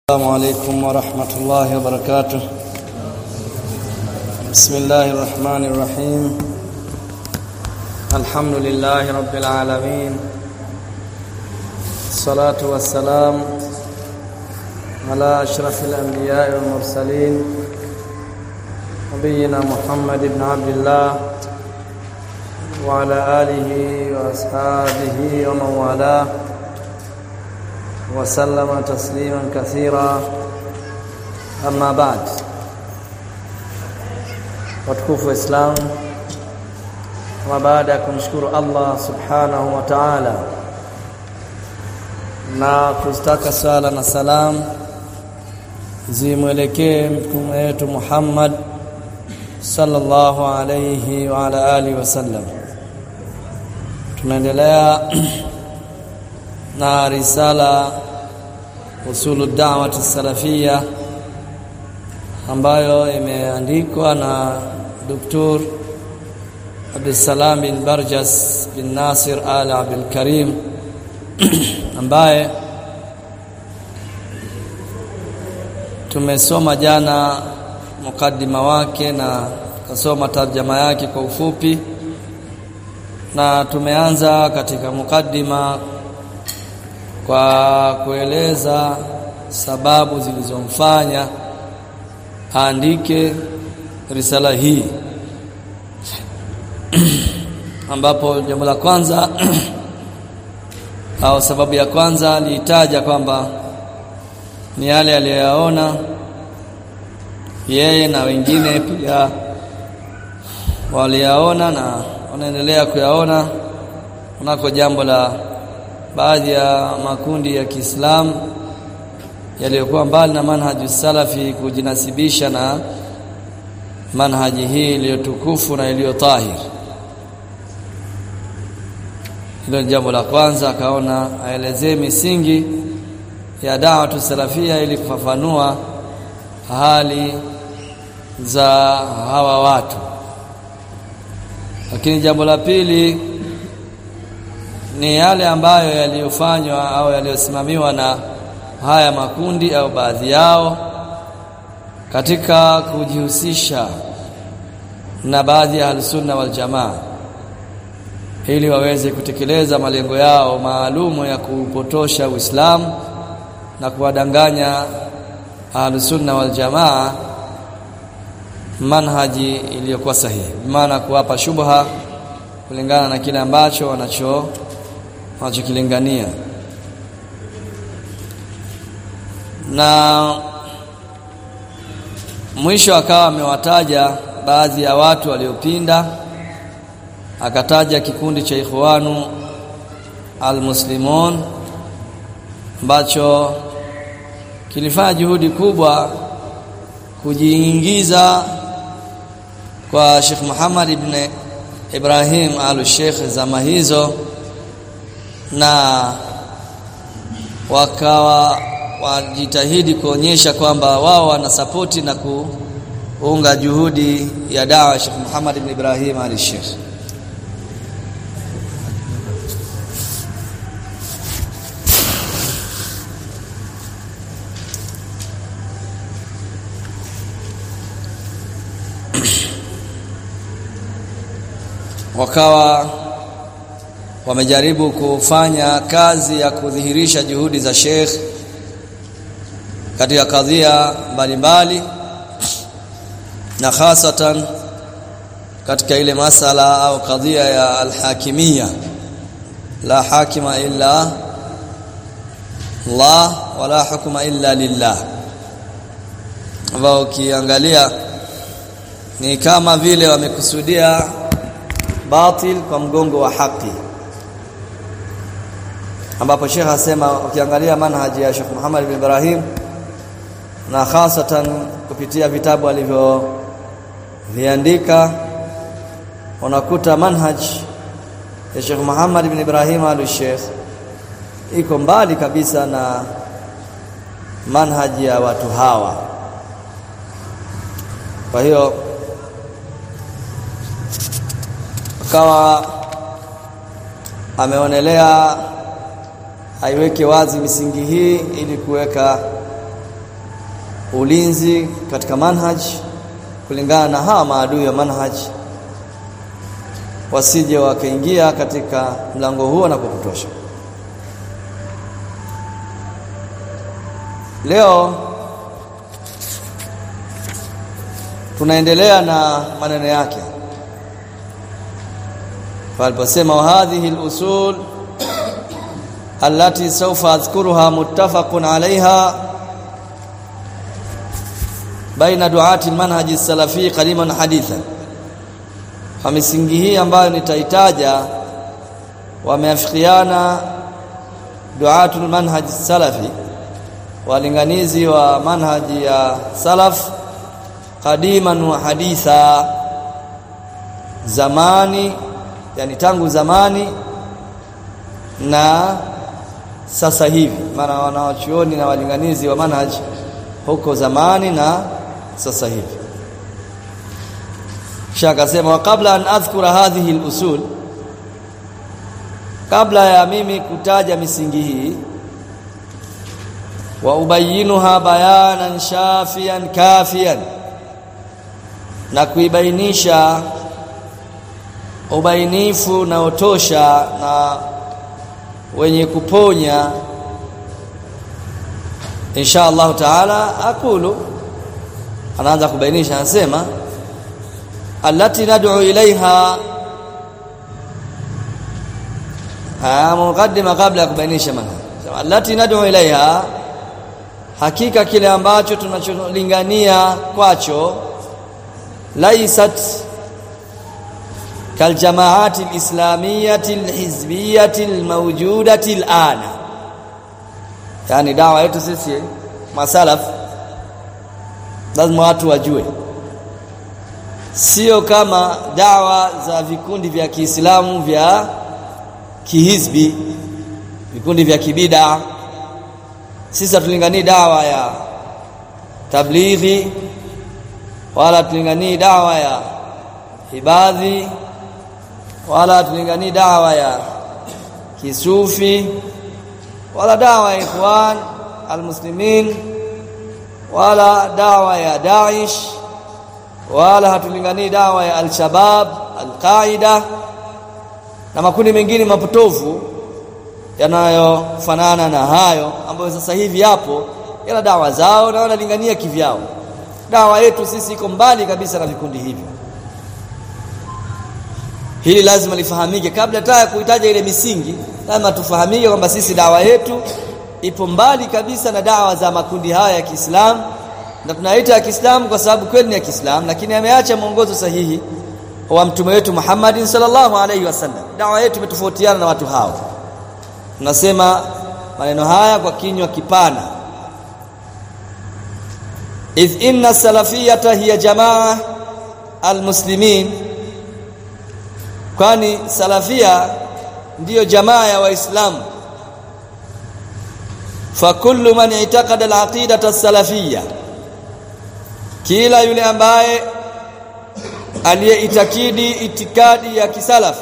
السلام عليكم ورحمة الله وبركاته بسم الله الرحمن الرحيم الحمد لله رب العالمين الصلاة والسلام على أشرف الأنبياء والمرسلين نبينا محمد بن عبد الله وعلى آله وأصحابه ومن والاه وسلم تسليما كثيرا أما بعد watukufu wa Islam kama baada ya kumshukuru Allah subhanahu wa ta'ala na kustaka sala na salam zimwelekee mtume wetu Muhammad sallallahu alayhi wa ala alihi wasallam tunaendelea na risala usulu da'wati salafia ambayo imeandikwa na Dr. Abdulsalam bin Barjas bin Nasir Al Abdul Karim ambaye tumesoma jana mukaddima wake na tukasoma tarjama yake kwa ufupi na tumeanza katika mukaddima kwa kueleza sababu zilizomfanya aandike risala hii ambapo jambo la kwanza au sababu ya kwanza aliitaja kwamba ni yale aliyoyaona yeye na wengine pia waliyaona na wanaendelea kuyaona kunako jambo la baadhi ya makundi ya Kiislamu yaliyokuwa mbali na manhaji salafi kujinasibisha na manhaji hii iliyotukufu na iliyo tahir. Hilo ni jambo la kwanza, akaona aelezee misingi ya da'watu salafia ili kufafanua hali za hawa watu. Lakini jambo la pili ni yale ambayo yaliyofanywa au yaliyosimamiwa na haya makundi au baadhi yao katika kujihusisha na baadhi ya ahlusunna wal jamaa ili waweze kutekeleza malengo yao maalumu ya kupotosha Uislamu na kuwadanganya ahlusunna wal jamaa manhaji iliyokuwa sahihi, maana kuwapa shubha kulingana na kile ambacho wanacho wanachokilingania na mwisho akawa amewataja baadhi ya watu waliopinda akataja kikundi cha ikhwanu almuslimun ambacho kilifanya juhudi kubwa kujiingiza kwa Sheikh Muhammad ibn Ibrahim al-Sheikh zama hizo na wakawa wajitahidi kuonyesha kwamba wao wanasapoti na kuunga juhudi ya dawa Sheikh Muhammad ibn Ibrahim al-Sheikh wakawa wamejaribu kufanya kazi ya kudhihirisha juhudi za Sheikh katika kadhia mbalimbali na hasatan katika ile masala au kadhia ya alhakimia la hakima illa Allah wala hukuma illa lillah ambao ukiangalia ni kama vile wamekusudia batil kwa mgongo wa haki ambapo Sheikh asema ukiangalia manhaji ya Sheikh Muhammad bin Ibrahim na hasatan kupitia vitabu alivyoviandika unakuta manhaj ya Sheikh Muhammad bin Ibrahim al-Sheikh iko mbali kabisa na manhaji ya watu hawa kwa hiyo akawa ameonelea aiweke wazi misingi hii ili kuweka ulinzi katika manhaj kulingana na hawa maadui wa manhaj wasije wakaingia katika mlango huo na kukutosha leo tunaendelea na maneno yake faliposema wa hadhihi al-usul allati sawfa adhkuruha muttafaqun 'alayha baina duati al-manhaj as-salafi qadiman hadithan kwa misingi hii ambayo nitaitaja wameafikiana duatul manhaj salafi walinganizi wa manhaji ya salaf qadiman wa haditha zamani yani tangu zamani na sasa hivi maana wanawachuoni na walinganizi wa manhaj huko zamani na sasa hivi kisha akasema kabla an adhkura hadhihi al-usul kabla ya mimi kutaja misingi hii wa ubayinuha bayanan shafian kafian na kuibainisha ubainifu na otosha na wenye kuponya insha Allah taala akulu anaanza kubainisha anasema allati nad'u ilaiha ah mukaddima kabla ya kubainisha maana allati nad'u ilaiha hakika kile ambacho tunacholingania kwacho laysat kaljamaati alislamiyati alhizbiyati almawjudati alana yani dawa yetu sisi masalaf lazima watu wajue sio kama dawa za vikundi vya Kiislamu vya kihizbi vikundi vya kibida sisi hatulinganii dawa ya tablighi wala tulinganii dawa ya ibadhi wala tulinganii dawa ya kisufi wala dawa ya ikhwan almuslimin wala dawa ya Daesh wala hatulinganii dawa ya al-Shabab al-Qaida na makundi mengine mapotofu yanayofanana na hayo ambayo sasa hivi yapo ila dawa zao na wanalingania kivyao dawa yetu sisi iko mbali kabisa na vikundi hivyo hili lazima lifahamike kabla hata kuitaja ile misingi lazima tufahamike kwamba sisi dawa yetu ipo mbali kabisa na dawa za makundi haya ya Kiislamu na tunaita ya Kiislamu kwa sababu kweli ni ya Kiislamu lakini ameacha mwongozo sahihi wa mtume wetu Muhammadin sallallahu alaihi wasallam dawa yetu imetofautiana na watu hao tunasema maneno haya kwa kinywa kipana idh inna salafiyata hiya jamaa almuslimin kwani salafia ndiyo jamaa ya waislamu fakullu man i'taqada al-aqidata as-salafiyya kila yule ambaye aliyeitakidi itikadi ya kisalaf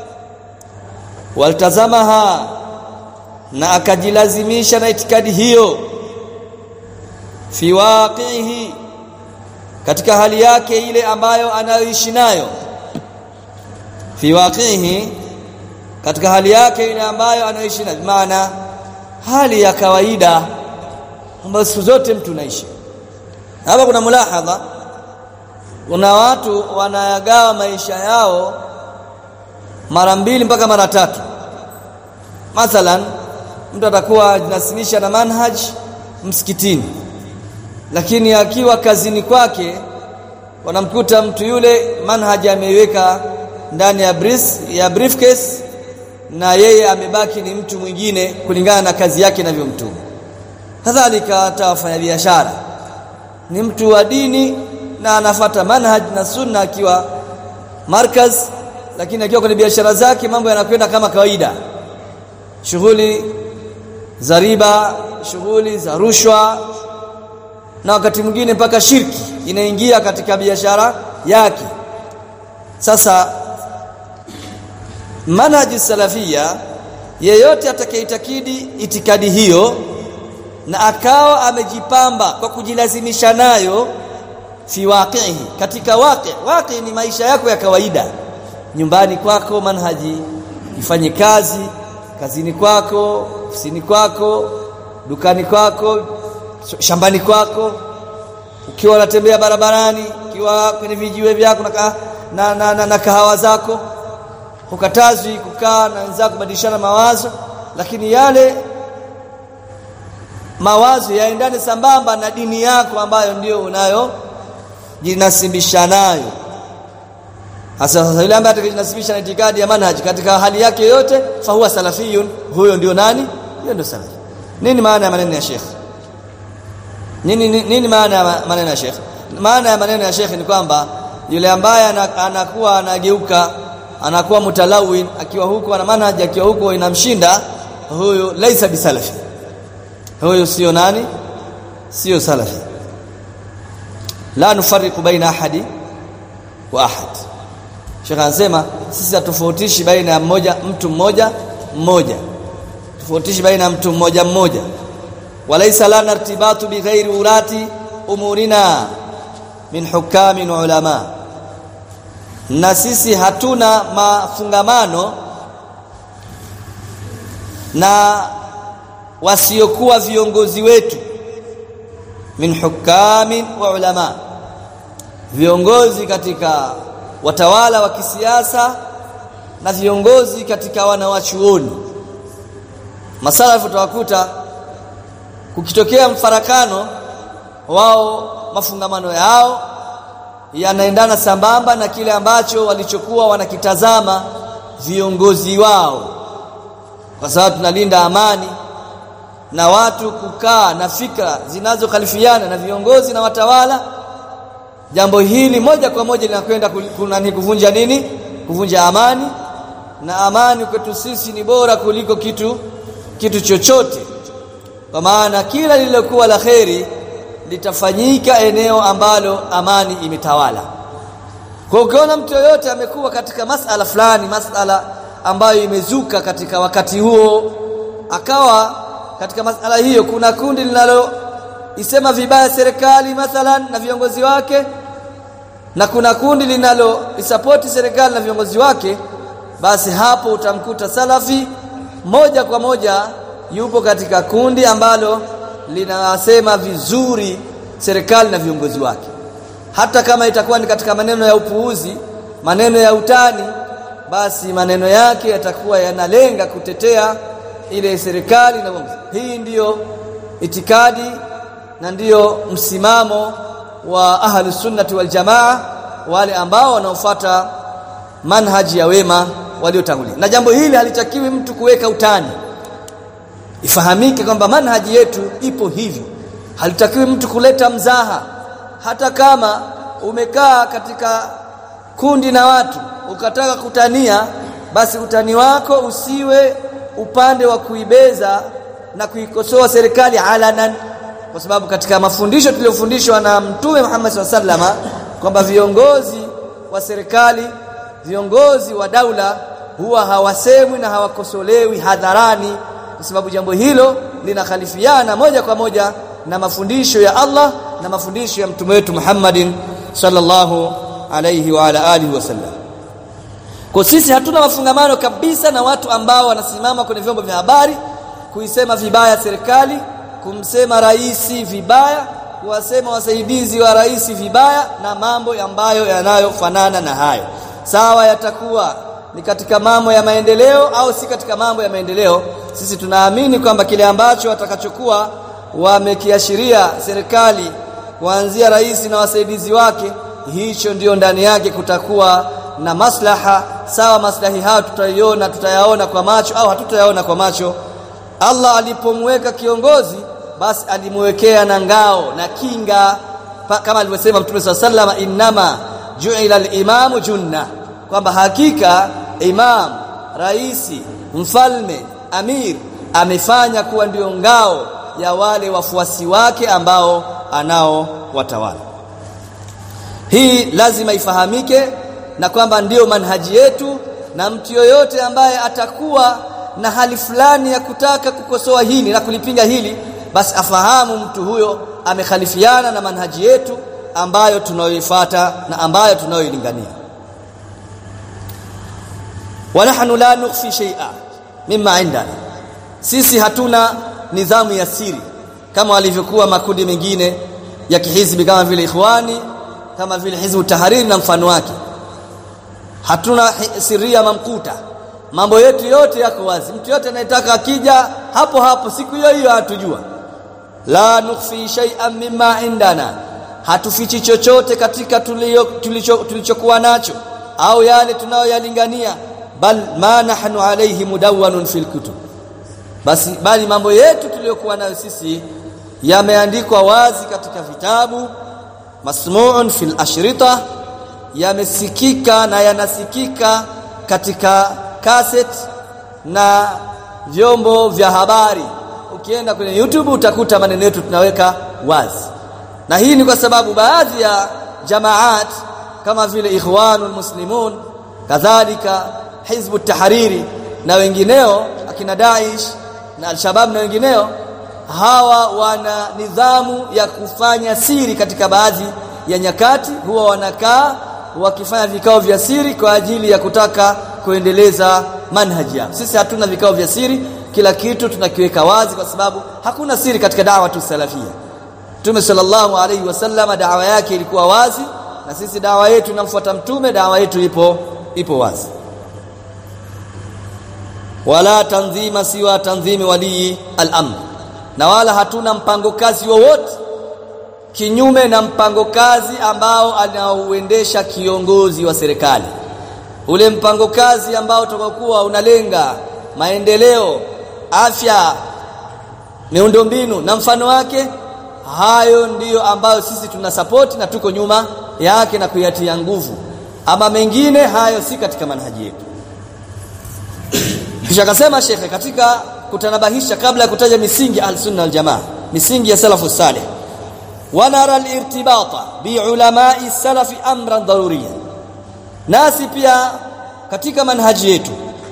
waltazamaha na akajilazimisha na itikadi hiyo fi waqihi katika hali yake ile ambayo anayoishi nayo fi waqihi katika hali yake ile ambayo anayoishi nayo maana hali ya kawaida ambayo siku zote mtu naishi hapa kuna mulahadha kuna watu wanayagawa maisha yao mara mbili mpaka mara tatu mathalan mtu atakuwa anasilisha na manhaj msikitini lakini akiwa kazini kwake wanamkuta mtu yule manhaj ameiweka ndani ya bris, ya briefcase na yeye amebaki ni mtu mwingine kulingana na kazi yake inavyomtuma kadhalika hata wafanyabiashara ni mtu wa dini na anafata manhaj na sunna akiwa markaz lakini akiwa kwenye biashara zake mambo yanakwenda kama kawaida shughuli za riba shughuli za rushwa na wakati mwingine mpaka shirki inaingia katika biashara yake sasa manhaji salafia yeyote atakayeitakidi itikadi hiyo na akawa amejipamba kwa kujilazimisha nayo fi waqihi katika waqi waqi ni maisha yako ya kawaida nyumbani kwako manhaji ifanye kazi kazini kwako ofisini kwako dukani kwako shambani kwako ukiwa unatembea barabarani ukiwa kwenye vijiwe vyako na, na, na, na, na kahawa zako hukatazwi kukaa na wenzako kubadilishana mawazo lakini yale mawazo yaendane sambamba na dini yako ambayo ndio unayo jinasibisha nayo hasa sasa yule ambaye atakajinasibisha na itikadi ya manhaji katika hali yake yote fa huwa salafiyun huyo ndio nani huyo ndio salafi nini maana ya maneno ya Sheikh nini nini, nini maana ya maneno ya Sheikh maana ya maneno ya Sheikh ni kwamba yule ambaye anakuwa anageuka anakuwa mutalawin akiwa huko ana manhaji akiwa huko inamshinda huyo laisa bisalafi huyo sio nani sio salafi la nufariqu baina ahadi wa ahad Sheikh anasema sisi hatofautishi baina ya mmoja mtu mmoja mmoja tofautishi baina ya mtu mmoja mmoja walaysa lana irtibatu bighairi ulati umurina min hukamin ulama na sisi hatuna mafungamano na wasiokuwa viongozi wetu min hukamin wa ulama viongozi katika watawala wa kisiasa na viongozi katika wanawachuoni masalafu tutawakuta kukitokea mfarakano wao mafungamano yao yanaendana sambamba na kile ambacho walichokuwa wanakitazama viongozi wao kwa sababu tunalinda amani na watu kukaa na fikra zinazokhalifiana na viongozi na watawala jambo hili moja kwa moja linakwenda kuna ni kuvunja nini kuvunja amani na amani kwetu sisi ni bora kuliko kitu kitu chochote kwa maana kila lililokuwa la kheri litafanyika eneo ambalo amani imetawala kwa ukiona mtu yoyote amekuwa katika masala fulani masala ambayo imezuka katika wakati huo akawa katika masala hiyo kuna kundi linalo isema vibaya serikali mathalan na viongozi wake na kuna kundi linalo isapoti serikali na viongozi wake basi hapo utamkuta salafi moja kwa moja yupo katika kundi ambalo linasema vizuri serikali na viongozi wake hata kama itakuwa ni katika maneno ya upuuzi maneno ya utani basi maneno yake yatakuwa yanalenga kutetea ile serikali na uongozi hii ndiyo itikadi na ndiyo msimamo wa ahli sunnati wal jamaa wale ambao wanaofuata manhaji ya wema waliotangulia na jambo hili halitakiwi mtu kuweka utani ifahamike kwamba manhaji yetu ipo hivyo halitakiwi mtu kuleta mzaha hata kama umekaa katika kundi na watu ukataka kutania basi utani wako usiwe upande wa kuibeza na kuikosoa serikali alanan kwa sababu katika mafundisho tuliyofundishwa na mtume Muhammad SAW kwamba viongozi wa serikali viongozi wa daula huwa hawasemwi na hawakosolewi hadharani kwa sababu jambo hilo linakhalifiana moja kwa moja na mafundisho ya Allah na mafundisho ya mtume wetu Muhammadin sallallahu alayhi wa ala alihi wasallam kwa sisi hatuna mafungamano kabisa na watu ambao wanasimama kwenye vyombo vya habari kuisema vibaya serikali kumsema raisi vibaya kuwasema wasaidizi wa rais vibaya na mambo ambayo yanayofanana na hayo sawa yatakuwa ni katika mambo ya maendeleo au si katika mambo ya maendeleo sisi tunaamini kwamba kile ambacho watakachokuwa wamekiashiria serikali kuanzia rais na wasaidizi wake hicho ndio ndani yake kutakuwa na maslaha sawa maslahi hayo tutaiona tutayaona kwa macho au hatutayaona kwa macho Allah alipomweka kiongozi basi alimwekea na ngao na kinga pa, kama alivyosema Mtume SAW innama ju'ila al-imamu junna kwamba hakika imam raisi mfalme amir amefanya kuwa ndio ngao ya wale wafuasi wake ambao anao watawala hii lazima ifahamike na kwamba ndiyo manhaji yetu na mtu yoyote ambaye atakuwa na hali fulani ya kutaka kukosoa hili na kulipinga hili basi afahamu mtu huyo amekhalifiana na manhaji yetu ambayo tunayoifuata na ambayo tunayoilingania wa nahnu la nukhfi shay'a mimma indana sisi hatuna nidhamu ya siri kama walivyokuwa makundi mengine ya kihizbi kama vile ikhwani kama vile hizbu tahariri na mfano wake hatuna siria mamkuta mambo yetu yote yako wazi mtu yote anayetaka akija hapo hapo siku hiyo hiyo hatujua la nukhfi shay'an mimma indana hatufichi chochote katika tulichokuwa tulicho nacho au yale tunayoyalingania bal ma nahnu alayhi mudawwanun fil kutub basi bali mambo yetu tuliyokuwa nayo sisi yameandikwa wazi katika vitabu masmu'un fil ashrita yamesikika na yanasikika katika cassette na vyombo vya habari ukienda kwenye YouTube utakuta maneno yetu tunaweka wazi na hii ni kwa sababu baadhi ya jamaat kama vile ikhwanul muslimun kadhalika hizbu tahariri na wengineo akina Daesh na al-Shabab na wengineo hawa wana nidhamu ya kufanya siri katika baadhi ya nyakati huwa wanakaa wakifanya vikao vya siri kwa ajili ya kutaka kuendeleza manhaji yao sisi hatuna vikao vya siri kila kitu tunakiweka wazi kwa sababu hakuna siri katika dawa tu salafia Mtume sallallahu alaihi wasallam dawa yake ilikuwa wazi na sisi dawa yetu inamfuata mtume dawa yetu ipo ipo wazi wala tanzima siwa tanzimi walii al-amr na wala hatuna mpango kazi wowote kinyume na mpango kazi ambao anaouendesha kiongozi wa serikali ule mpango kazi ambao utakokuwa unalenga maendeleo afya miundombinu na mfano wake hayo ndiyo ambayo sisi tuna support na tuko nyuma yake na kuyatia nguvu ama mengine hayo si katika manhaji yetu kisha akasema shekhe katika kutanabahisha kabla ya kutaja misingi al-sunna wal-jamaa misingi ya salafu salih wanara al-irtibata bi ulamai salafi amran daruriya nasi pia katika manhaji yetu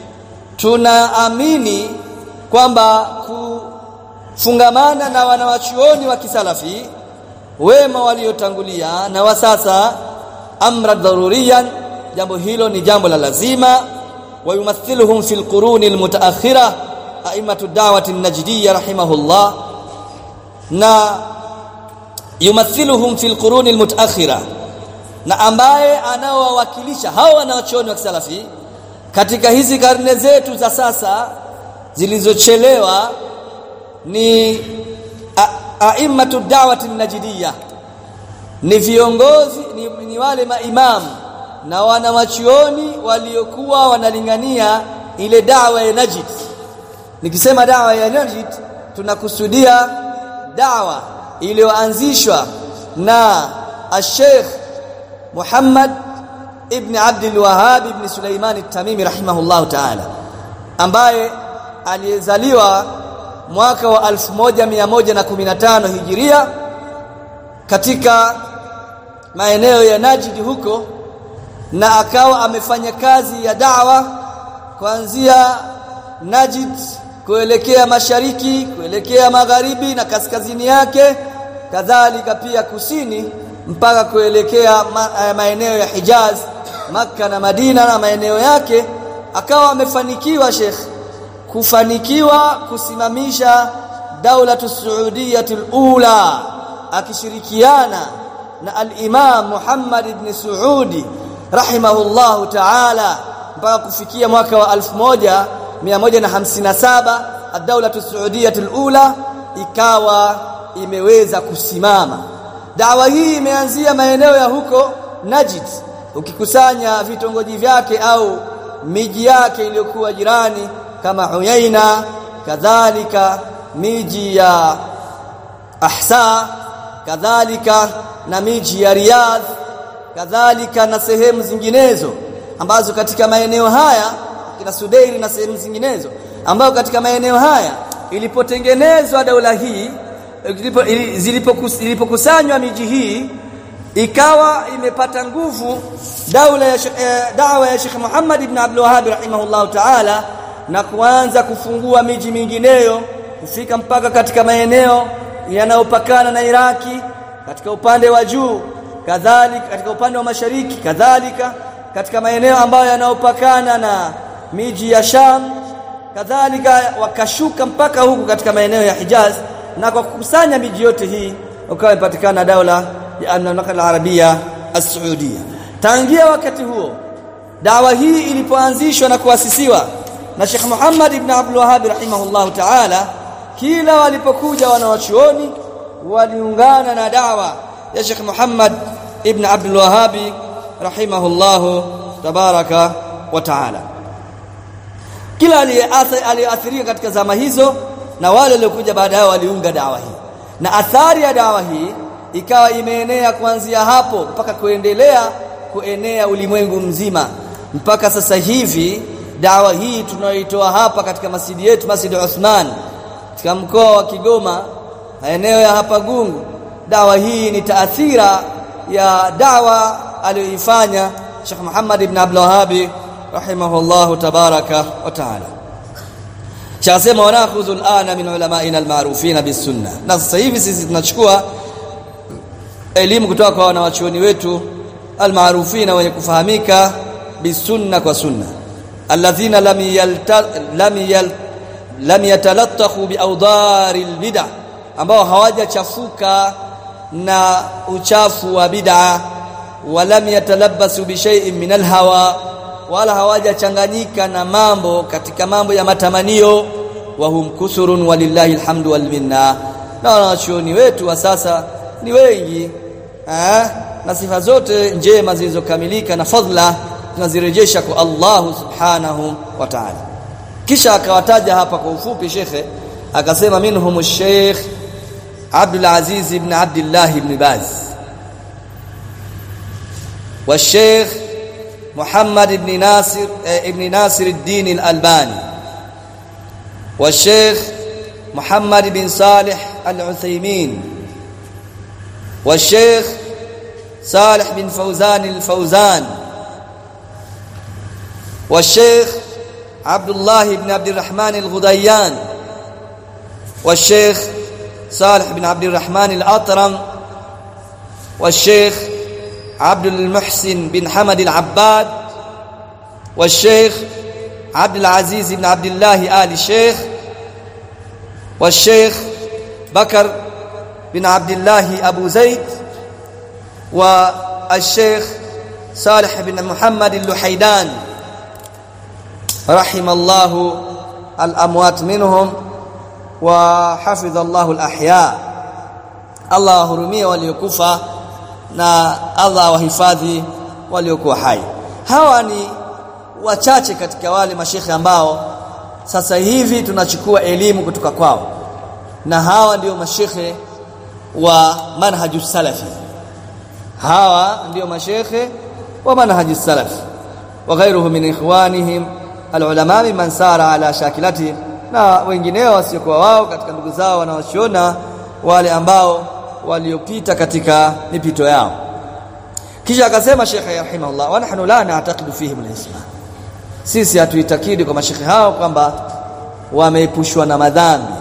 tunaamini kwamba kufungamana na wanawachuoni wa kisalafi wema waliotangulia na wa sasa amra daruriyan jambo hilo ni jambo la lazima ويمثلهم في القرون المتأخرة أئمة الدعوة النجدية رحمه الله na yumathiluhum fil quruni almutaakhira na ambaye anaowakilisha hao wanaochuoni wa kisalafi katika hizi karne zetu za sasa zilizochelewa ni a'immatu da'wati najidiyya ni viongozi ni, ni wale maimamu na wanawachuoni waliokuwa wanalingania ile dawa ya Najd nikisema dawa ya Najd tunakusudia dawa iliyoanzishwa na al-Sheikh Muhammad ibn Abdul Wahhab ibn Sulaiman at-Tamimi rahimahullahu ta'ala ambaye aliyezaliwa mwaka wa 1115 Hijiria katika maeneo ya Najd huko na akawa amefanya kazi ya da'wa kuanzia Najd kuelekea mashariki kuelekea magharibi na kaskazini yake kadhalika pia kusini mpaka kuelekea ma, maeneo ya Hijaz maka na Madina na maeneo yake akawa amefanikiwa Sheikh kufanikiwa kusimamisha daulatu Saudiyatul ula akishirikiana na al-Imam Muhammad ibn Saudi rahimahullahu ta'ala mpaka kufikia mwaka wa 1157 ad-daulatu Saudiyatul ula ikawa imeweza kusimama dawa hii imeanzia maeneo ya huko Najd ukikusanya vitongoji vyake au miji yake iliyokuwa jirani kama Uyaina kadhalika miji ya Ahsa kadhalika na miji ya Riyadh kadhalika na sehemu zinginezo ambazo katika maeneo haya kina Sudairi na sehemu zinginezo ambayo katika maeneo haya ilipotengenezwa daula hii zilipokusanywa miji hii ikawa imepata nguvu daula ya eh, dawa ya Sheikh Muhammad ibn Abdul Wahhab rahimahullahu ta'ala na kuanza kufungua miji mingineyo kufika mpaka katika maeneo yanayopakana na Iraki katika upande wa juu kadhalika katika upande wa mashariki kadhalika katika maeneo ambayo yanayopakana na miji ya Sham kadhalika wakashuka mpaka huku katika maeneo ya Hijaz na kwa kukusanya miji yote hii ukawa ipatikana daula ya Mamlaka al-Arabia as-Saudia tangia wakati huo dawa hii ilipoanzishwa na kuasisiwa na Sheikh Muhammad ibn Abdul Wahhab rahimahullahu ta'ala kila walipokuja wanawachuoni waliungana na dawa ya Sheikh Muhammad ibn Abdul Wahhab rahimahullahu tabaraka wa ta'ala kila aliyeathirika katika zama hizo na wale waliokuja baada yao waliunga dawa hii na athari ya dawa hii ikawa imeenea kuanzia hapo mpaka kuendelea kuenea ulimwengu mzima mpaka sasa hivi dawa hii tunayoitoa hapa katika masjidi yetu Masjid Uthman katika mkoa wa Kigoma maeneo ya hapa Gungu dawa hii ni taathira ya dawa aliyoifanya Sheikh Muhammad ibn Abdul Wahhab rahimahullah tabaraka wa taala chasema wanakhudhu alana min ulama'ina almarufina bisunna na sasa hivi sisi tunachukua elimu kutoka kwa wanawachuoni wetu almarufina wenye kufahamika bisunna kwa sunna alladhina lam yalta lam yal lam yatalattakhu biawdari albid'a ambao hawajachafuka na uchafu wa bid'a walam yatalabbasu bi shay'in min alhawa wala hawajachanganyika na mambo katika mambo ya matamanio wa hum kusurun walillahi alhamdu wal minna na wanachuoni wetu wa sasa ni wengi eh na sifa zote njema zilizokamilika na fadhila tunazirejesha kwa Allah subhanahu wa ta'ala kisha akawataja hapa kwa ufupi shekhe akasema minhum sheikh Abdul Aziz ibn Abdullah ibn Baz والشيخ محمد بن ناصر ابن ناصر الدين الألباني والشيخ محمد بن صالح العثيمين والشيخ صالح بن فوزان الفوزان والشيخ عبد الله بن عبد الرحمن الغديان والشيخ صالح بن عبد الرحمن الأطرم والشيخ عبد المحسن بن حمد العباد والشيخ عبد العزيز بن عبد الله آل الشيخ والشيخ بكر بن عبد الله أبو زيد والشيخ صالح بن محمد اللحيدان رحم الله الأموات منهم وحفظ الله الأحياء الله hurumia waliokufa na Allah wahifadhi waliokuwa hai hawa ni wachache katika wale mashekhe ambao sasa hivi tunachukua elimu kutoka kwao na hawa ndio mashekhe wa manhaju salafi hawa ndio mashekhe wa manhaju salafi wa ghairuhu min ikhwanihim alulama man sara ala shakilati na wengineo wasiokuwa wao katika ndugu zao wanaochiona wale ambao waliopita katika mipito yao kisha akasema Sheikh rahimahullah wa nahnu la na'taqidu fihim al-isma sisi hatuitakidi kwa mashekhe hao kwamba wameepushwa na madhambi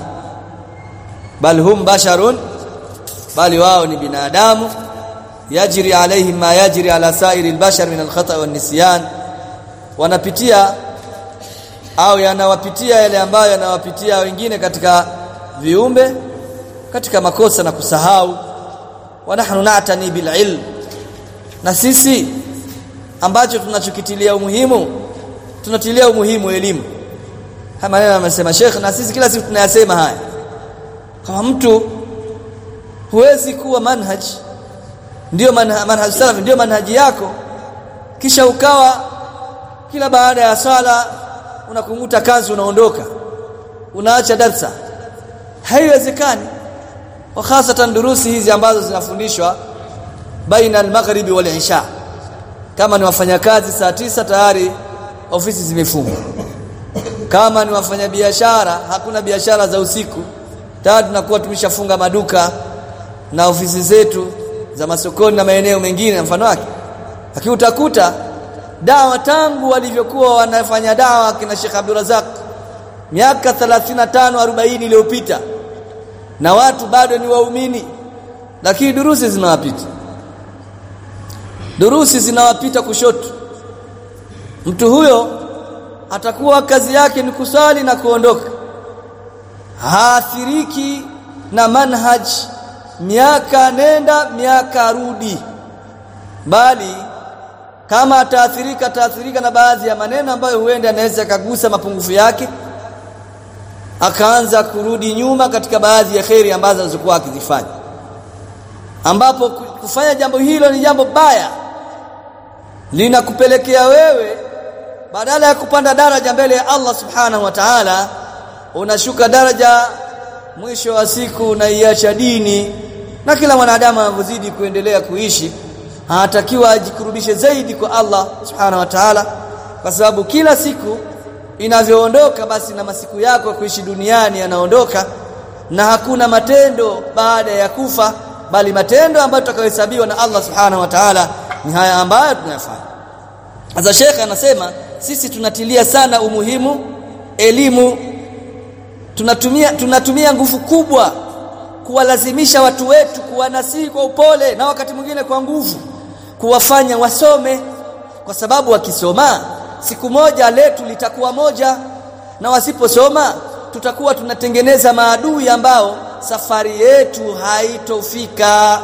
bal hum basharun bali wao ni binadamu yajri alaihim ma yajri ala sairi al-bashar min al-khata' wan-nisyan wanapitia au yanawapitia yale ambayo yanawapitia wengine katika viumbe katika makosa na kusahau wa nahnu na'tani bil ilm na sisi ambacho tunachokitilia umuhimu tunatilia umuhimu elimu haya maneno amesema Sheikh na sisi kila siku tunayasema haya kama mtu huwezi kuwa manhaj ndio manhaj, manhaj salaf ndio manhaji yako kisha ukawa kila baada ya sala unakunguta kazi unaondoka unaacha darsa haiwezekani wa hasatan durusi hizi ambazo zinafundishwa baina al-maghribi wal isha kama ni wafanyakazi saa tisa tayari ofisi zimefungwa kama ni wafanyabiashara hakuna biashara za usiku tayari tunakuwa tumeshafunga maduka na ofisi zetu za masokoni na maeneo mengine na mfano wake lakini utakuta dawa tangu walivyokuwa wanafanya dawa kina Sheikh Abdul Razak miaka 35 40 iliyopita na watu bado ni waumini lakini durusi zinawapita durusi zinawapita kushoto mtu huyo atakuwa kazi yake ni kusali na kuondoka haathiriki na manhaj miaka nenda miaka rudi bali kama ataathirika ataathirika na baadhi ya maneno ambayo huenda anaweza kagusa mapungufu yake akaanza kurudi nyuma katika baadhi ya kheri ambazo alizokuwa akizifanya ambapo kufanya jambo hilo ni jambo baya linakupelekea wewe badala ya kupanda daraja mbele ya Allah subhanahu wa ta'ala unashuka daraja mwisho wa siku unaiacha dini na kila mwanadamu anavyozidi kuendelea kuishi anatakiwa ajikurubishe zaidi kwa Allah subhanahu wa ta'ala kwa sababu kila siku inavyoondoka basi na masiku yako ya kuishi duniani yanaondoka na hakuna matendo baada ya kufa bali matendo ambayo tutakayohesabiwa na Allah subhanahu wa ta'ala ni haya ambayo tunayafanya sasa Sheikh anasema sisi tunatilia sana umuhimu elimu tunatumia tunatumia nguvu kubwa kuwalazimisha watu wetu kuwanasihi kwa upole na wakati mwingine kwa nguvu kuwafanya wasome kwa sababu wakisoma siku moja letu litakuwa moja na wasiposoma tutakuwa tunatengeneza maadui ambao safari yetu haitofika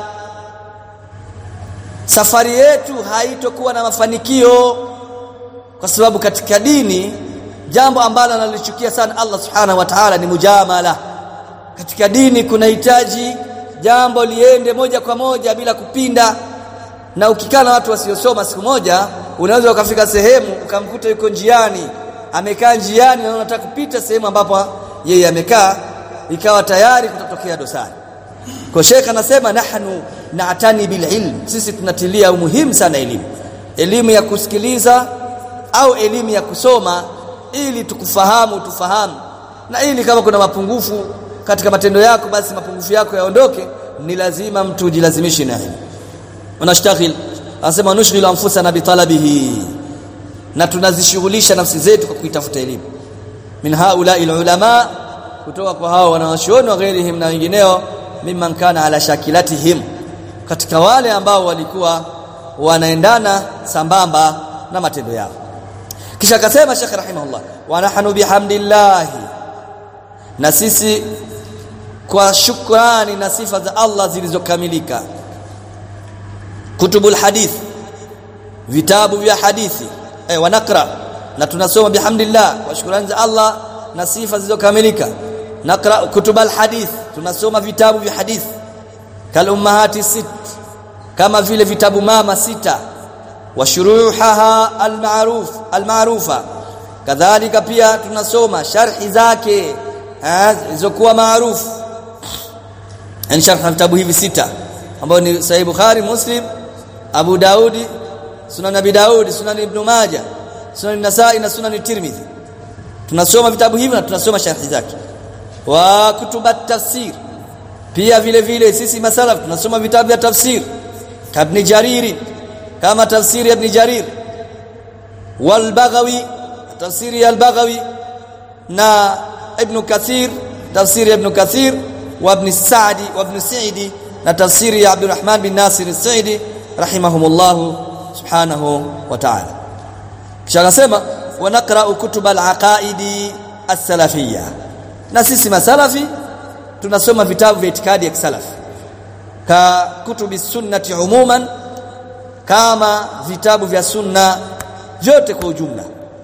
safari yetu haitokuwa na mafanikio kwa sababu katika dini jambo ambalo analichukia sana Allah subhanahu wa ta'ala ni mujamala katika dini kunahitaji jambo liende moja kwa moja bila kupinda na ukikaa na watu wasiosoma siku moja unaweza ukafika sehemu ukamkuta yuko njiani amekaa njiani na unataka kupita sehemu ambapo yeye amekaa ikawa tayari kutatokea dosari kwa Sheikh anasema nahnu naatani bil ilm sisi tunatilia umuhimu sana elimu elimu ya kusikiliza au elimu ya kusoma ili tukufahamu tufahamu na ili kama kuna mapungufu katika matendo yako basi mapungufu yako yaondoke ni lazima mtu jilazimishe na elimu unashtaghil anasema nushghil anfusana bitalabihi na tunazishughulisha nafsi zetu kwa kuitafuta elimu min haula ulama kutoka kwa hao wanawachuoni wa ghairihim na wengineo mimman kana ala shakilatihim katika wale ambao walikuwa wanaendana sambamba na matendo yao kisha akasema Sheikh rahimahullah wa nahnu bihamdillah na sisi kwa shukrani na sifa za Allah zilizokamilika kutubul hadith vitabu vya hadithi eh wanakra na tunasoma bihamdillah kwa shukrani za Allah na sifa zilizokamilika nakra kutubal hadith tunasoma vitabu vya hadith kal ummahati sit kama vile vitabu mama sita wa shuruhaha almaruf almarufa kadhalika pia tunasoma sharhi zake zilizokuwa maarufu yani sharh vitabu hivi sita ambao ni sahih bukhari muslim abu daudi sunan abi daudi sunan ibn majah sunan nasai na sunan tirmidhi tunasoma vitabu hivi na tunasoma sharhi zake wa kutubat tafsir pia vile vile sisi masalaf tunasoma vitabu vya tafsir kabni jariri kama tafsiri ibn jarir wal baghawi tafsiri al-baghawi na ibn kathir tafsiri ibn kathir wa ibn sa'di wa ibn sa'idi na tafsiri ya abdurrahman bin nasir as-sa'idi rahimahumullah subhanahu wa ta'ala kisha akasema wa naqra'u kutub al-aqaidi as-salafiyya na sisi masalafi tunasoma vitabu vya itikadi ya kisalaf ka kutubi sunnati umuman kama vitabu vya sunna vyote kwa ujumla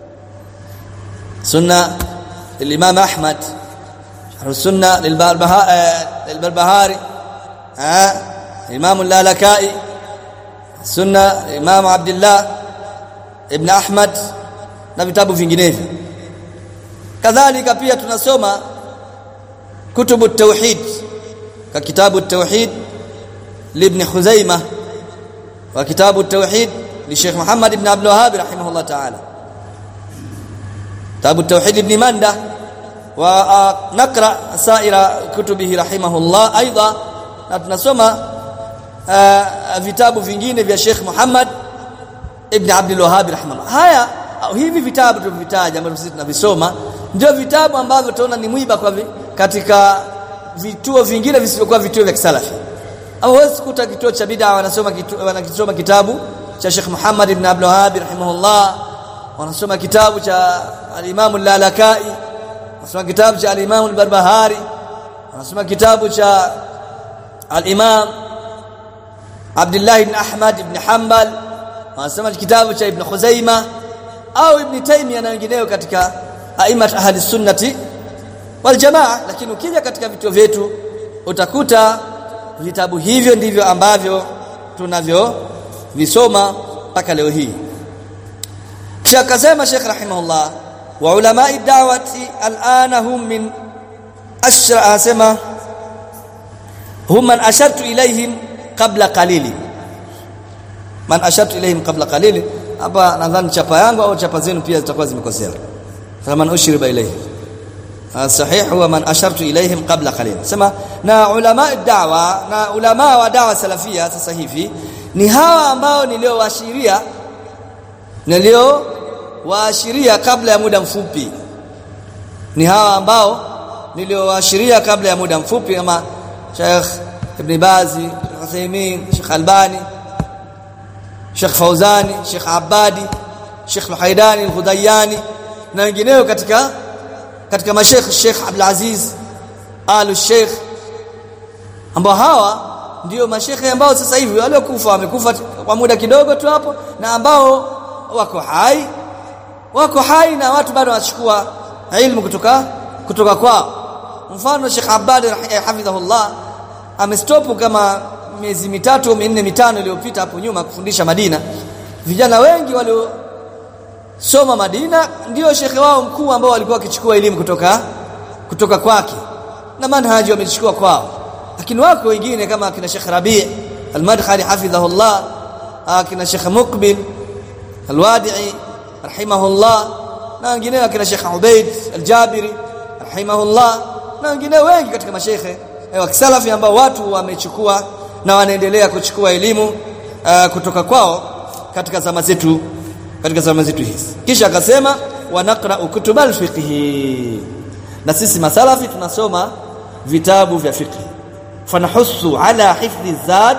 sunna الامام احمد شرح السنه للبربهاري ها الامام اللالكائي سنه الامام عبد الله ابن احمد na vitabu vinginevyo kadhalika pia tunasoma kutubu tauhid ka kitabu tauhid libn khuzaimah wa kitabu tauhid li Sheikh Muhammad ibn Abdul Wahhab rahimahullah ta'ala kitabu tauhid ibn Manda wa nakra saira kutubihi rahimahullah aidha na tunasoma vitabu vingine vya Sheikh Muhammad ibn Abdul Wahhab rahimahullah haya hivi vitabu tulivitaja ambavyo sisi tunavisoma ndio vitabu ambavyo tunaona ni mwiba kwa vi, katika vituo vingine visivyokuwa vituo vya kisalafi au huwezi kukuta kituo cha bid'a wanasoma kitu, wanakisoma kitabu cha Sheikh Muhammad ibn Abdul Wahhab rahimahullah wanasoma kitabu cha al-Imam al-Lalakai wanasoma kitabu cha al-Imam al-Barbahari wanasoma kitabu cha al-Imam Abdullah ibn Ahmad ibn Hanbal wanasoma kitabu cha Ibn Khuzaima au Ibn Taymiyyah na wengineo katika aimat ahli sunnati wal jamaa lakini ukija katika vituo vyetu utakuta vitabu hivyo ndivyo ambavyo tunavyo visoma mpaka leo hii kisha akasema Sheikh rahimahullah wa ulama'i da'wati al'ana hum min ashra asema hum man ashartu ilayhim qabla qalili man ashartu ilayhim qabla qalili hapa nadhani chapa yangu au chapa zenu pia zitakuwa zimekosea faman ushriba ilayhim sahih huwa man ashartu ilayhim qabla qalil sema na ulama da'wa na ulama wa da'wa salafia sasa hivi ni hawa ambao niliowaashiria nilio waashiria kabla ya muda mfupi ni hawa ambao niliowaashiria kabla ya muda mfupi kama Sheikh Ibn Bazi Uthaymeen Sheikh Albani Sheikh Fauzani Sheikh Abadi Sheikh Al-Haidani Al-Hudayani na wengineo katika katika mashekh Sheikh Abdul Aziz Al Sheikh ambao hawa ndio mashekhe ambao sasa hivi waliokufa wamekufa kwa muda kidogo tu hapo na ambao wako hai wako hai na watu bado wanachukua ilmu kutoka kutoka kwao mfano Sheikh Abad hafidhahullah amestopu kama miezi mitatu au minne mitano iliyopita hapo nyuma kufundisha Madina vijana wengi walio soma Madina ndio shekhe wao mkuu ambao walikuwa wakichukua elimu kutoka kutoka kwake na manhaji wamechukua kwao lakini wako wengine kama kina Sheikh Rabi' al-Madkhali hafidhahullah kina Sheikh Muqbil al-Wadi'i rahimahullah na wengine kina Sheikh Ubaid al-Jabiri rahimahullah na wengine wengi katika mashekhe wa kisalafi ambao watu wamechukua na wanaendelea kuchukua elimu uh, kutoka kwao katika zama zetu katika zama zetu hizi kisha akasema wanaqra kutubal fiqhi na sisi masalafi tunasoma vitabu vya fiqh fanahussu ala hifdhi zad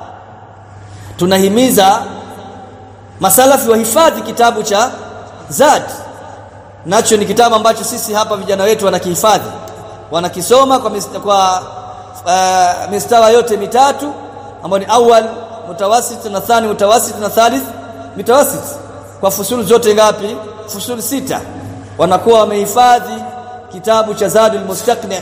tunahimiza masalafi wahifadhi kitabu cha zad nacho ni kitabu ambacho sisi hapa vijana wetu wanakihifadhi wanakisoma kwa mista, kwa uh, mistawa yote mitatu ambayo ni awal mutawasit na thani mutawasit na thalith mutawasit kwa fusulu zote ngapi fusulu sita wanakuwa wamehifadhi kitabu cha Zadul Mustaqni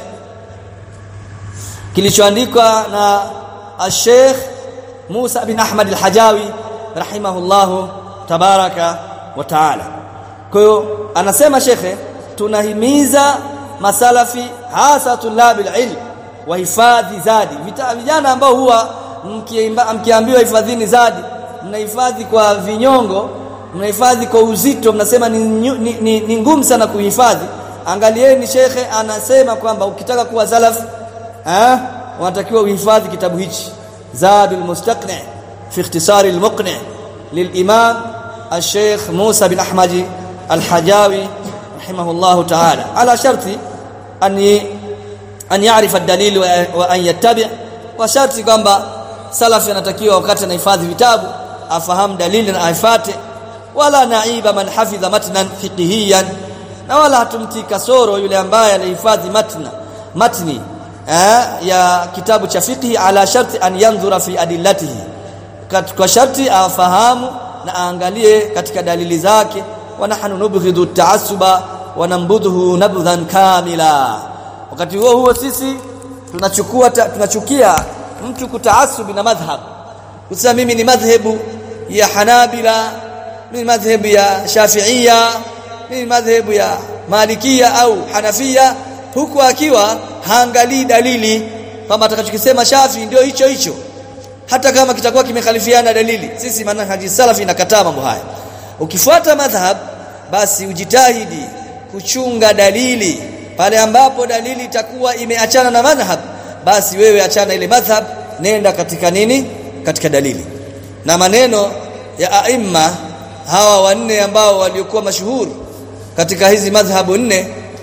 kilichoandikwa na Sheikh Musa bin Ahmad al-Hajawi rahimahullahu tabaraka wa taala kwa hiyo anasema shekhe tunahimiza masalafi hasa tulabil ilm wahifadhi zadi vijana ambao huwa mkiambiwa hifadhini zadi mnahifadhi kwa vinyongo mnahifadhi kwa uzito mnasema ni, ni, ni, ni ngumu sana kuhifadhi angalieni shekhe anasema kwamba ukitaka kuwa salaf eh unatakiwa uhifadhi kitabu hichi zadul mustaqni fi ikhtisar al muqni للامام الشيخ موسى بن احمد الحجاوي رحمه الله تعالى على شرط ان ان يعرف الدليل وان يتبع وشرط kwamba salafi anatakiwa wakati anahifadhi vitabu afahamu dalili na aifate wala naiba man hafidha matnan fiqhiyan na wala hatumtii kasoro yule ambaye anahifadhi matna matni eh, ya kitabu cha fiqhi ala sharti an yanzura fi adillatihi kwa sharti afahamu na aangalie katika dalili zake wa nahnu nubghidu taassuba wa nambudhu nabdhan kamila wakati huo huo sisi tunachukua tunachukia mtu kutaasubi na madhhab kusema mimi ni madhhabu ya Hanabila mimi madhhabu ya Shafi'ia mimi madhhabu ya Malikia au Hanafia huku akiwa haangalii dalili kama atakachokisema Shafi ndio hicho hicho hata kama kitakuwa kimekhalifiana dalili sisi manhaji salafi inakataa mambo haya ukifuata madhhab basi ujitahidi kuchunga dalili pale ambapo dalili itakuwa imeachana na madhhab basi wewe achana ile madhhab nenda katika nini katika dalili na maneno ya aima hawa wanne ambao waliokuwa mashuhuri katika hizi madhhabu nne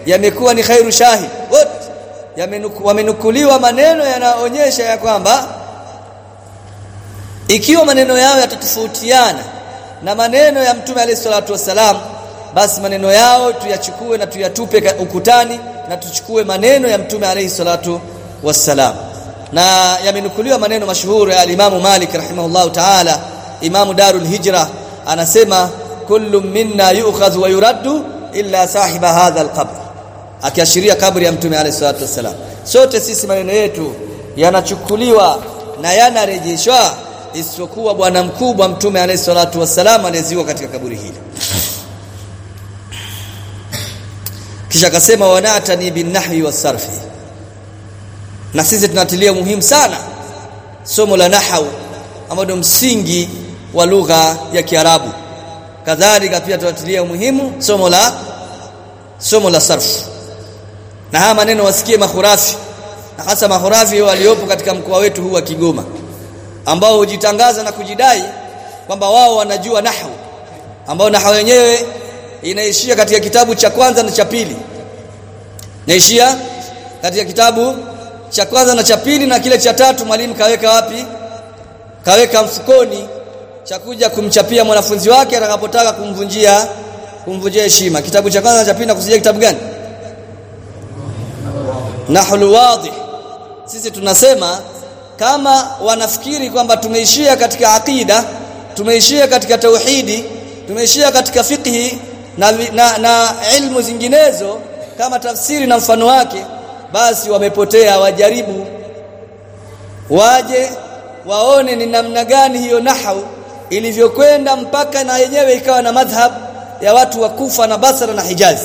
yamekuwa ni khairu shahid wote yamenuku, wamenukuliwa maneno yanaonyesha ya kwamba ikiwa maneno yao yatatofautiana na maneno ya mtume alayhi salatu wassalam basi maneno yao tuyachukue na tuyatupe ukutani na tuchukue maneno ya mtume alayhi salatu wassalam na yamenukuliwa maneno mashuhuri ya Imam Malik rahimahullahu ta'ala Imam Darul Hijra anasema kullu minna yu'khadhu wa yuraddu illa sahiba hadha alqabr akiashiria kabri ya mtume alayhi salatu wassalam sote sisi maneno yetu yanachukuliwa na yanarejeshwa isipokuwa bwana mkubwa mtume alayhi salatu wassalam aliyeziwa katika kaburi hili kisha akasema wanatani bin nahwi wasarfi na sisi tunatilia muhimu sana somo la nahau ambalo msingi wa lugha ya Kiarabu kadhalika pia tunatilia muhimu somo la somo la sarfu na haya maneno wasikie mahurafi na hasa mahurafi waliopo katika mkoa wetu huu wa Kigoma ambao hujitangaza na kujidai kwamba wao wanajua nahwu ambao nahwu yenyewe inaishia katika kitabu cha kwanza na cha pili naishia katika kitabu cha kwanza na cha pili na kile cha tatu mwalimu kaweka wapi kaweka mfukoni cha kuja kumchapia mwanafunzi wake atakapotaka kumvunjia kumvunjia heshima kitabu cha kwanza na cha pili na kusijia kitabu gani nahul wadih sisi tunasema kama wanafikiri kwamba tumeishia katika akida tumeishia katika tauhidi tumeishia katika fiqhi na, na, na ilmu zinginezo kama tafsiri na mfano wake basi wamepotea wajaribu waje waone ni namna gani hiyo nahau ilivyokwenda mpaka na yenyewe ikawa na madhhab ya watu wa Kufa na Basra na Hijaz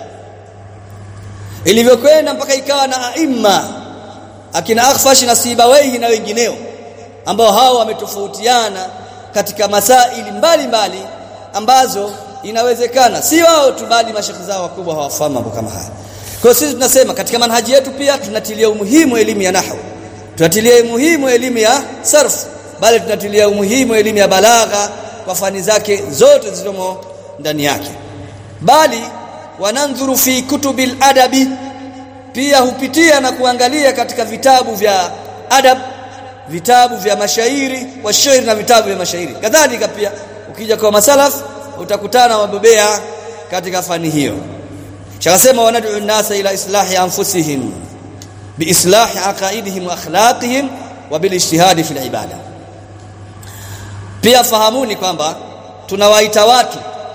ilivyokwenda mpaka ikawa na aima akina Akhfash na Sibawaihi na wengineo ambao hao wametofautiana katika masaili mbalimbali mbali, ambazo inawezekana si wao tu bali mashekhi zao wakubwa hawafahamu mambo kama haya kwa sisi tunasema katika manhaji yetu pia tunatilia umuhimu elimu ya nahwu tunatilia umuhimu elimu ya sarf bali tunatilia umuhimu elimu ya balagha kwa fani zake zote zilizomo ndani yake bali wanandhuru fi kutubil adabi pia hupitia na kuangalia katika vitabu vya adab vitabu vya mashairi wa shairi na vitabu vya mashairi kadhalika pia ukija kwa masalaf utakutana wabobea katika fani hiyo shakasema wanad'u nasa ila islahi anfusihim biislahi aqaidihim wa akhlaqihim wa bilijtihadi fil ibada pia fahamuni kwamba tunawaita watu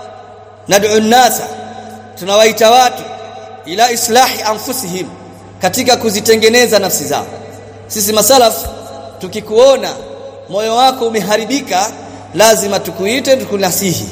nad'u nasa tunawaita watu ila islahi anfusihim katika kuzitengeneza nafsi zao sisi masalaf tukikuona moyo wako umeharibika lazima tukuite tukunasihi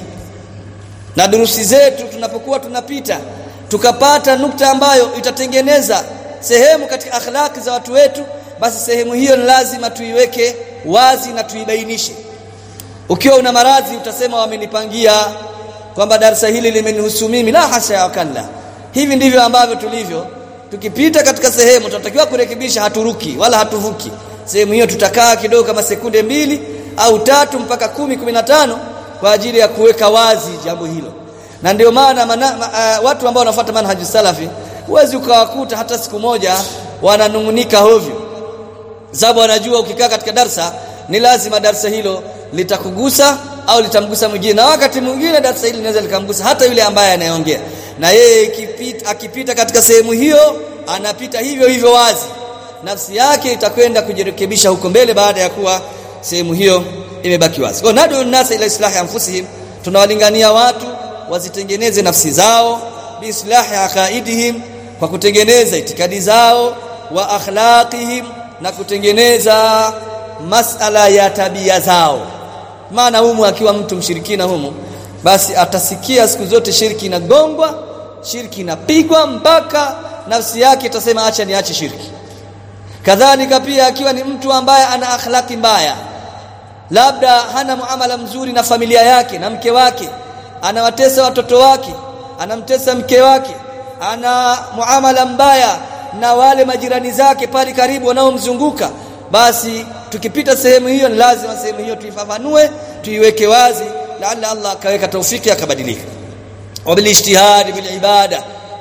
na durusi zetu tunapokuwa tunapita tukapata nukta ambayo itatengeneza sehemu katika akhlaki za watu wetu basi sehemu hiyo ni lazima tuiweke wazi na tuibainishe ukiwa una maradhi utasema wamenipangia kwamba darasa hili limenihusu mimi la hasha ya kalla hivi ndivyo ambavyo tulivyo tukipita katika sehemu tunatakiwa kurekebisha haturuki wala hatuvuki sehemu hiyo tutakaa kidogo kama sekunde mbili au tatu mpaka kumi, kumi na tano kwa ajili ya kuweka wazi jambo hilo na ndio maana ma, uh, watu ambao wanafuata manhaji salafi huwezi ukawakuta hata siku moja wananungunika hovyo sababu wanajua ukikaa katika darsa ni lazima darsa hilo litakugusa au litamgusa mwingine na wakati mwingine darsa hili linaweza likamgusa hata yule ambaye anayeongea na yeye akipita, akipita katika sehemu hiyo anapita hivyo hivyo wazi nafsi yake itakwenda kujirekebisha huko mbele baada ya kuwa sehemu hiyo imebaki wazi kwa nadu nasa ila islahi anfusihim tunawalingania watu wazitengeneze nafsi zao biislahi aqaidihim kwa kutengeneza itikadi zao wa akhlaqihim na kutengeneza masala ya tabia zao maana humu akiwa mtu mshirikina humu basi atasikia siku zote shirki inagongwa shirki inapigwa mpaka nafsi yake itasema acha niache shirki kadhalika pia akiwa ni mtu ambaye ana akhlaki mbaya labda hana muamala mzuri na familia yake na mke wake anawatesa watoto wake anamtesa mke wake ana muamala mbaya na wale majirani zake pale karibu wanaomzunguka basi tukipita sehemu hiyo ni lazima sehemu hiyo tuifafanue tuiweke wazi laalla Allah akaweka taufiki akabadilika wabilijtihad bil ibada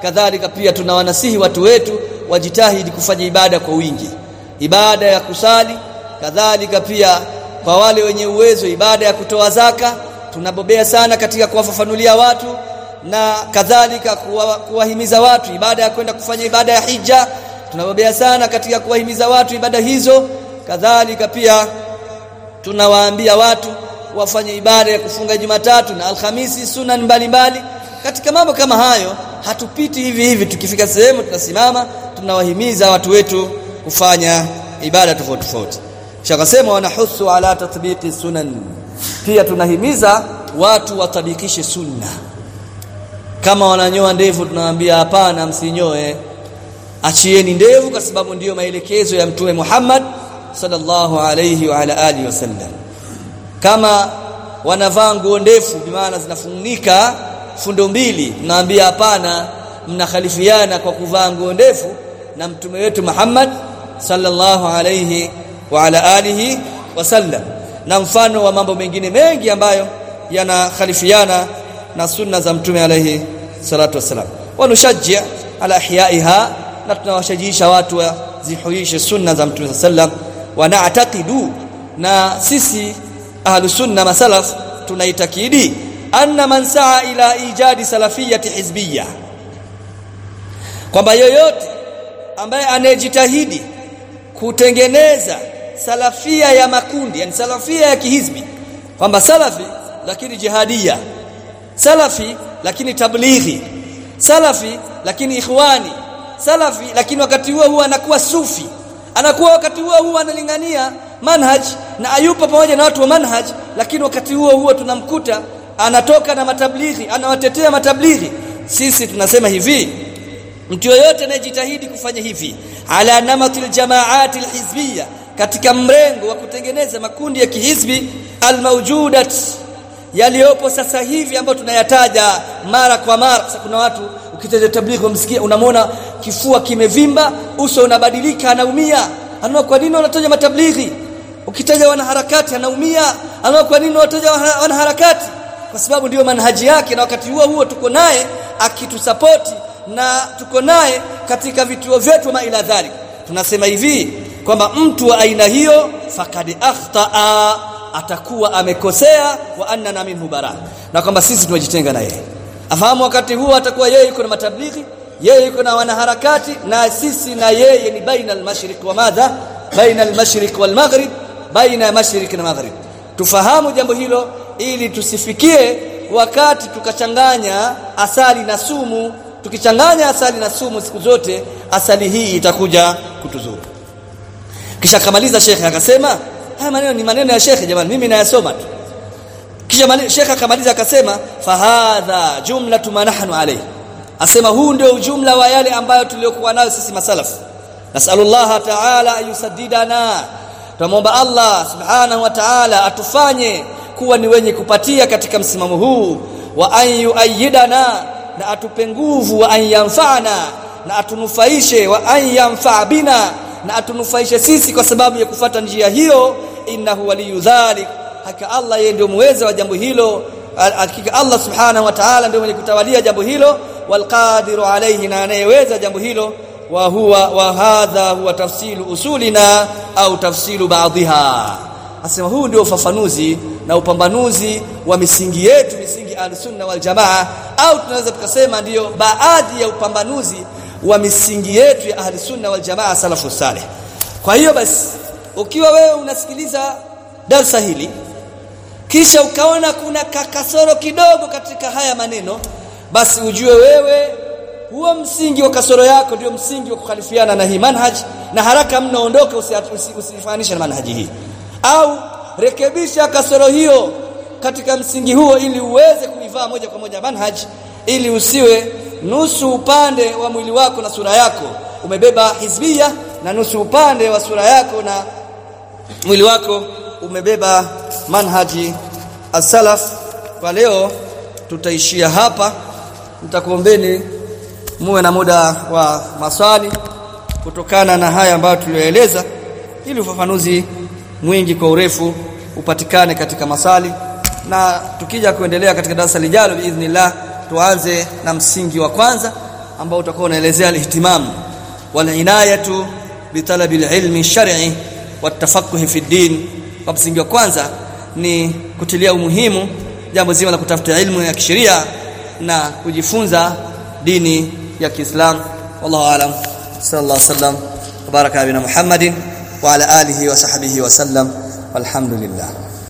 kadhalika pia tunawanasihi watu wetu wajitahidi kufanya ibada kwa wingi ibada ya kusali kadhalika pia kwa wale wenye uwezo ibada ya kutoa zaka tunabobea sana katika kuwafafanulia watu na kadhalika kuwahimiza kuwa watu ibada ya kwenda kufanya ibada ya hija tunabobea sana katika kuwahimiza watu ibada hizo kadhalika pia tunawaambia watu wafanye ibada ya kufunga Jumatatu na Alhamisi sunan mbalimbali katika mambo kama hayo hatupiti hivi hivi tukifika sehemu tunasimama tunawahimiza watu wetu kufanya ibada tofauti tofauti shakasema wanahusu ala tatbiqi sunan pia tunahimiza watu watabikishe sunna kama wananyoa ndevu tunawaambia hapana msinyoe achieni ndevu kwa sababu ndiyo maelekezo ya mtume Muhammad sallallahu alayhi wa ala alihi wasallam kama wanavaa nguo ndefu bimaana zinafunika fundo mbili naambia hapana mnakhalifiana kwa kuvaa nguo ndefu na mtume wetu Muhammad sallallahu alayhi wa ala alihi wasallam na mfano wa mambo mengine mengi ambayo yanakhalifiana na sunna za mtume alayhi salatu wasalam wanushajji ala ihyaiha na tunawashajiisha watu wazihuishe sunna za mtume sallam wa na'taqidu na sisi ahlu sunna masalaf tunaitakidi anna man saa ila ijadi salafiyati hizbiyya kwamba yoyote ambaye anayejitahidi kutengeneza salafia ya makundi yani salafia ya kihizbi kwamba salafi lakini jihadia salafi lakini tablighi salafi lakini ikhwani salafi lakini wakati huo huwa anakuwa sufi anakuwa wakati huo huo analingania manhaj na ayupo pamoja na watu wa manhaj lakini wakati huo huo tunamkuta anatoka na matablighi anawatetea matablighi sisi tunasema hivi mtu yoyote anayejitahidi kufanya hivi ala namatil jamaati alhizbiyya katika mrengo wa kutengeneza makundi ya kihizbi almawjudat yaliyopo sasa hivi ambayo tunayataja mara kwa mara sasa kuna watu ukitaja tablighi umsikia unamwona kifua kimevimba uso unabadilika anaumia anaona kwa nini wanataja matablighi ukitaja wanaharakati anaumia anaona kwa nini wanataja wanaharakati kwa sababu ndiyo manhaji yake na wakati huo huo tuko naye akitusapoti na tuko naye katika vituo vyetu ma ila dhalik tunasema hivi kwamba mtu wa aina hiyo fakad akhtaa atakuwa amekosea wa annana minhu bara na kwamba sisi tumejitenga na yeye afahamu wakati huo atakuwa yeye yuko na matablighi yeye yuko na wanaharakati na sisi na yeye ni baina al-mashriq wa madha baina al-mashriq wal maghrib baina ya mashriq na maghrib tufahamu jambo hilo ili tusifikie wakati tukachanganya asali na sumu tukichanganya asali na sumu siku zote asali hii itakuja kutuzuru kisha kamaliza shekhe akasema haya maneno ni maneno ya shekhe jamani mimi nayasoma tu kisha shekhe akamaliza akasema fahadha jumlatu ma nahnu alayhi asema huu ndio ujumla wa yale ambayo tuliokuwa nayo sisi masalafu nasallallahu ta'ala ayusaddidana tunamwomba Allah subhanahu wa ta'ala atufanye kuwa ni wenye kupatia katika msimamo huu wa ayu ayidana na atupe nguvu wa ayanfana na atunufaishe wa ayanfa bina na atunufaishe sisi kwa sababu ya kufata njia hiyo innahu waliyu dhalik hakika Allah yeye ndio muweza wa jambo hilo hakika Allah subhanahu wa ta'ala ndio mwenye kutawalia jambo hilo walqadiru alayhi na anayeweza jambo hilo wa huwa wa hadha huwa tafsilu usulina au tafsilu baadhiha asema huu ndio ufafanuzi na upambanuzi wa misingi yetu misingi al-sunna wal jamaa au tunaweza tukasema ndiyo baadhi ya upambanuzi wa misingi yetu ya ahli sunna wal jamaa salafu salih kwa hiyo basi ukiwa wewe unasikiliza darsa hili kisha ukaona kuna kasoro kidogo katika haya maneno basi ujue wewe huo msingi wa kasoro yako ndio msingi wa kukhalifiana na hii manhaj na haraka mno ondoka usifananishe na manhaji hii au rekebisha kasoro hiyo katika msingi huo ili uweze kuivaa moja kwa moja manhaj ili usiwe nusu upande wa mwili wako na sura yako umebeba hizbia na nusu upande wa sura yako na mwili wako umebeba manhaji as-salaf kwa leo tutaishia hapa nitakuombeni muwe na muda wa maswali kutokana na haya ambayo tulioeleza ili ufafanuzi mwingi kwa urefu upatikane katika masali na tukija kuendelea katika darasa lijalo biidhnillah tuanze na msingi wa kwanza ambao utakuwa unaelezea al-ihtimam wal inayatu bi talabi al-ilmi shar'i wat tafaqquh fi din kwa msingi wa kwanza ni kutilia umuhimu jambo zima la kutafuta ilmu ya kisheria na kujifunza dini ya Kiislamu wallahu alam sallallahu alaihi wasallam baraka bina Muhammadin wa ala alihi wa sahbihi wa sallam walhamdulillah